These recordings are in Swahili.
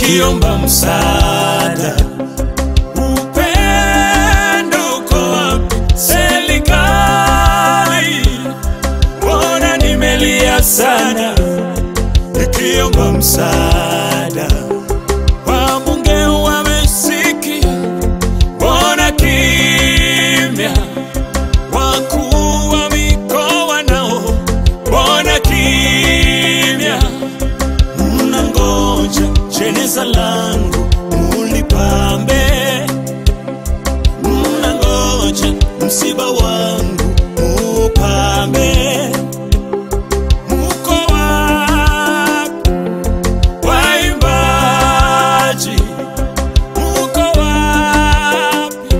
nikiomba msaada. Upendo uko wapi? Serikali, mbona nimelia sana nikiomba msaada. Wabunge wamesikia, mbona kimya? Wakuu wa mikoa nao, mbona kimya? Mnangoja jeneza langu mulipambe, mnangoja msiba wangu mupambe. Muko wapi waimbaji? Muko wapi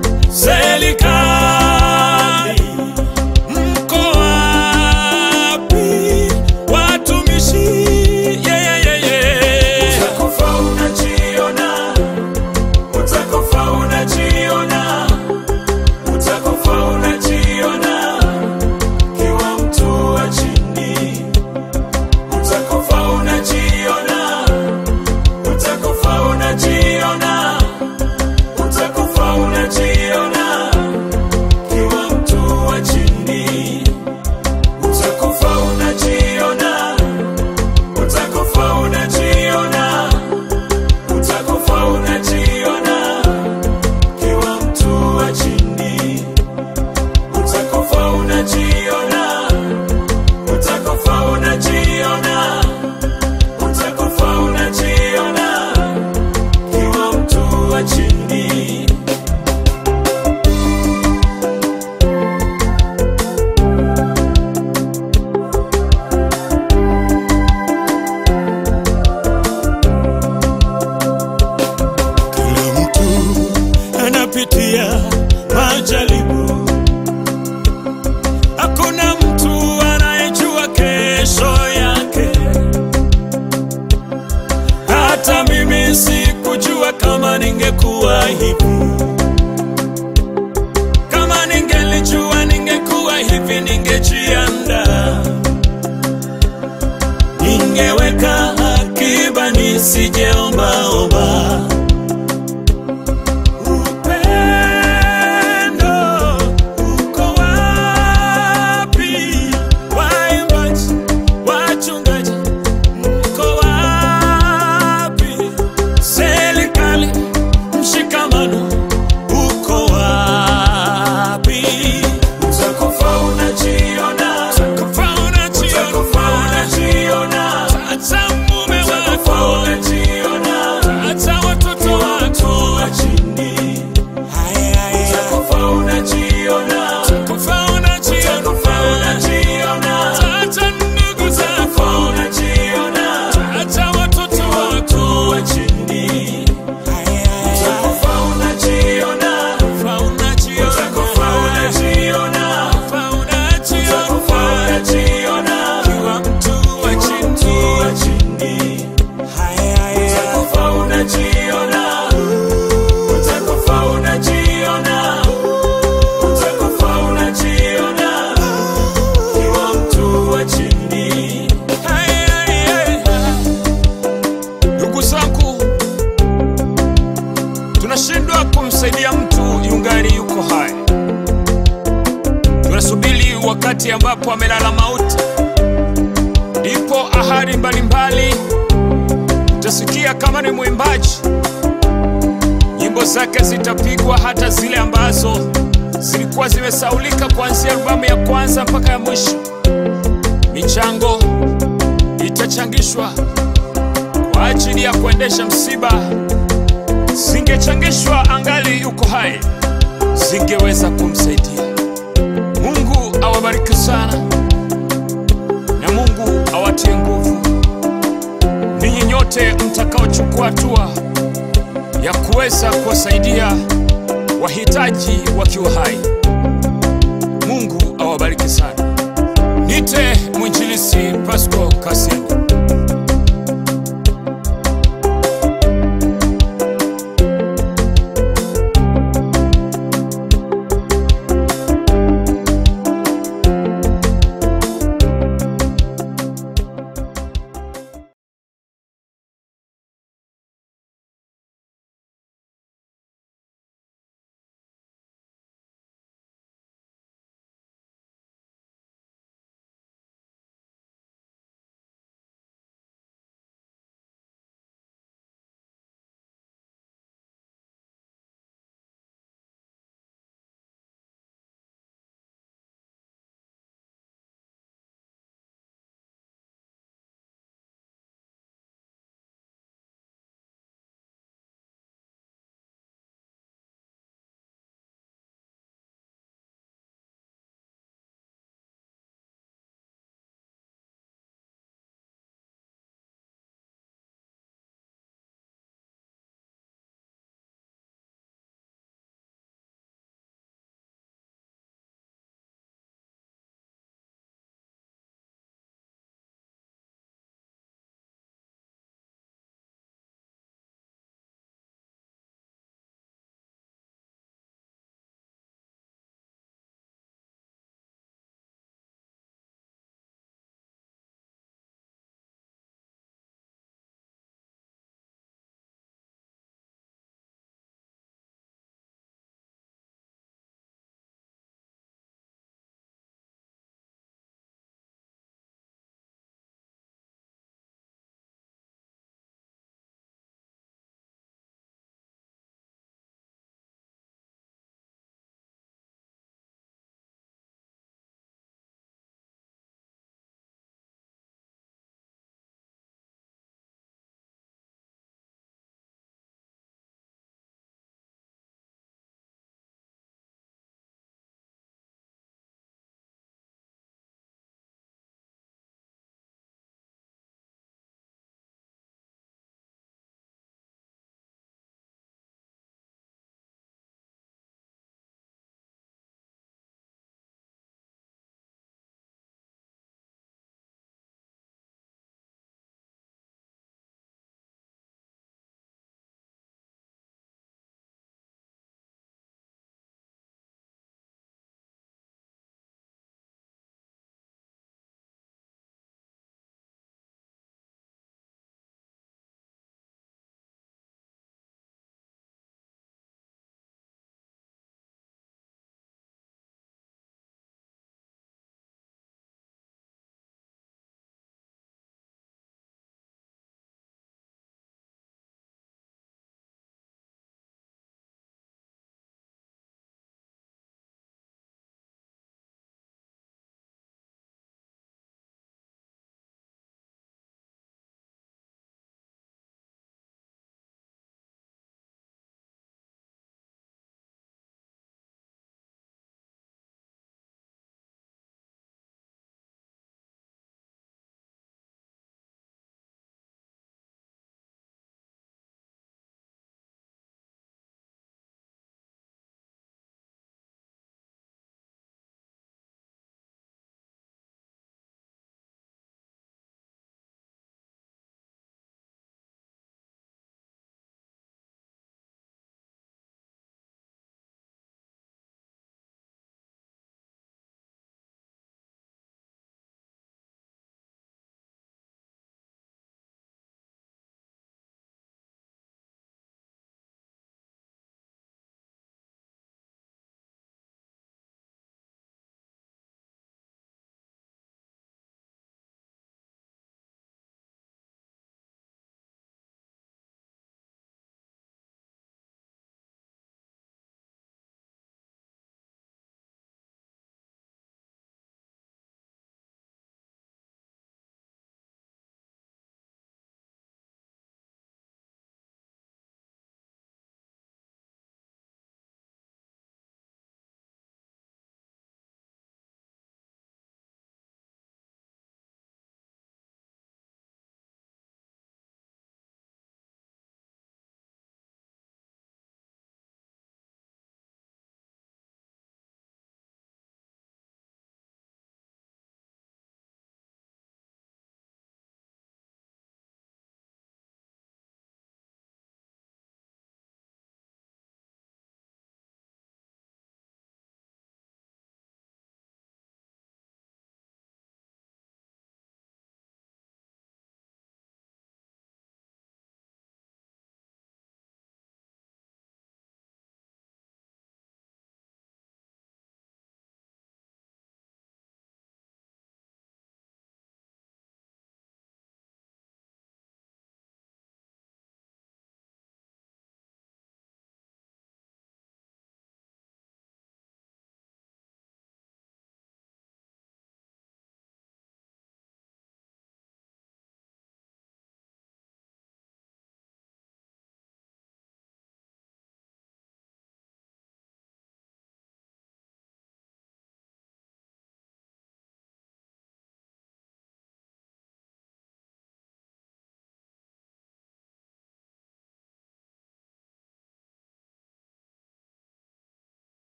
serikali? Mko wapi watumishi? Yeah, yeah, yeah, yeah. Utakufa unajiona, utakufa unajiona, utakufa unajiona kiwa mtu wa chini, utakufa unajiona, utakufa unajiona, utakufa unajiona kiwa mtu wa chini, utakufa unajiona, utakufa unajiona, utakufa unajiona kiwa mtu wa chini, utakufa unajiona, utakufa unajiona, utakufa unajiona kiwa mtu wa chini. Kila mtu anapitia majaribu, hakuna mtu anayejua kesho yake. Hata mimi sikujua kama ningekuwa hivi. Kama ningelijua ningekuwa hivi, ningejiandaa, ningeweka akiba nisijeombaomba. Upendo uko wapi? Waimbaji, wachungaji, mko wapi? Serikali, mshikamano uko wapi? Utakufa unajiona, utakufa unajiona, utakufa unajiona, hata mume wako unajiona, hata watoto wako wa chini utakufa unajiona, utakufa unajiona, utakufa unajiona, hata ndugu zako unajiona, hata watoto wako wa chini. Utakufa unajiona, utakufa unajiona, utakufa unajiona, utakufa unajiona, kiwa mtu wa chini, wa chini. Utakufa unajiona, utakufa unajiona, utakufa unajiona, kiwa mtu wa chini. Ndugu zangu, tunashindwa kumsaidia mtu yungali yuko hai. Tunasubiri wakati ambapo amelala mauti, ndipo ahadi mbalimbali utasikia. Kama ni mwimbaji, nyimbo zake zitapigwa, hata zile ambazo zilikuwa zimesaulika kuanzia albamu ya kwanza mpaka ya mwisho. Michango itachangishwa kwa ajili ya kuendesha msiba, zingechangishwa angali yuko hai, zingeweza kumsaidia. Mungu awabariki sana na Mungu awatie nguvu ninyi nyote mtakaochukua hatua ya kuweza kuwasaidia wahitaji wakiwa hai. Mungu awabariki sana. Nite mwinjilisi Pasco Kasende.